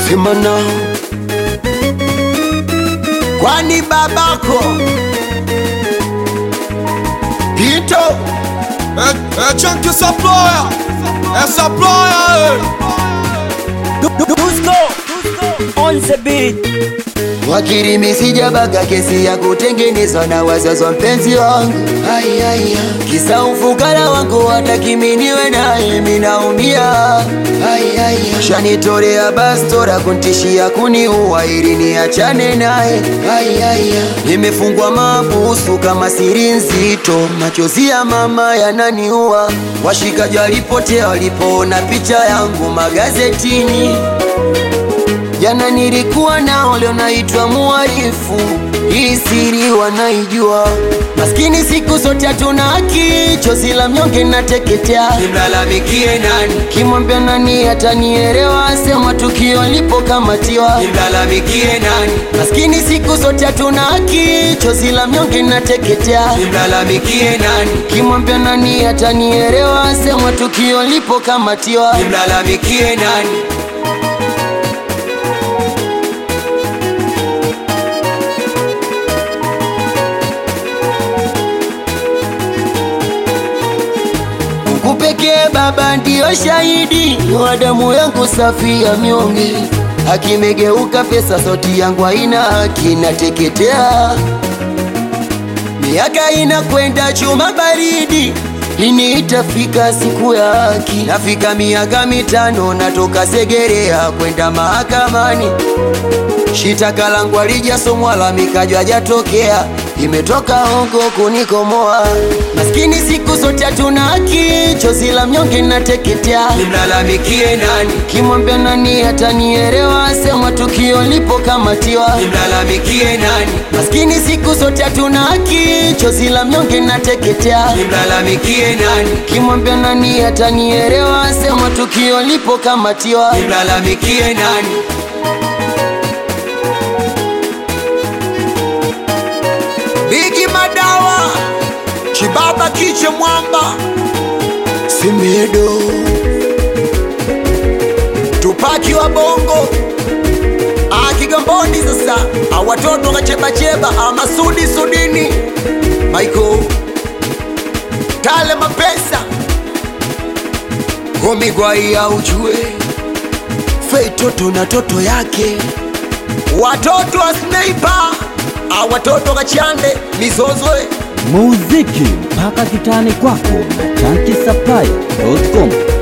sema nao, kwani babako Pito Eh, eh, Chunky Supplier Eh, Supplier eh. Dusko on the beat. wakirimi sijabaga kesi ya kutengenezwa na wazazi wa mpenzi wangu Ai, ai, ai. kisa ufukara wangu watakiminiwe naye minaumia Ai, ai, ai. shanitolea bastora kuntishia kuniua ili niachane naye Ai, ai, ai. nimefungwa mabusu kama siri nzito machozi ya mama yananiua washikaji walipotea walipoona picha yangu magazetini Jana nilikuwa nao, leo naitwa muhalifu. Hii siri wanaijua, maskini siku zote hatuna haki, chozi la mnyonge nateketea. Nimlalamikie nani? Kimwambia nani atanielewa? Sema tukio lipokamatiwa. Nimlalamikie nani? Maskini siku zote hatuna haki, chozi la mnyonge nateketea. Nimlalamikie nani? Kimwambia nani atanielewa? Sema tukio lipokamatiwa. Nimlalamikie nani? Mungu pekee Baba ndiyo shahidi wa damu yangu safi ya mnyonge. Akimegeuka pesa, sauti yangu haina haki, nateketea. Miaka inakwenda chuma baridi, lini itafika siku ya haki? Nafika miaka mitano, natoka Segerea kwenda mahakamani shitaka langu alijasomwa la mikajwa jatokea imetoka hongo kunikomoa maskini siku zote hatuna haki chozi la mnyonge nateketea nimlalamikie nani kimwambia nani atanielewa sema tukio lipokamatiwa nimlalamikie nani maskini siku zote hatuna haki chozi la mnyonge nateketea nimlalamikie nani kimwambia nani atanielewa sema tukio lipokamatiwa nimlalamikie nani Bigi Madawa Chibaba Kiche Mwamba Simedo Tupaki wa Bongo Ah, Kigamboni sasa Ah, watoto kachebacheba Ah, Masudi Sudini Michael Tale Mapesa Homigwai ya ujue Fei toto na toto yake watoto wa Sniper Ah, watoto kachande Mizozwe Muziki mpaka kitani kwako na chankisapply.com.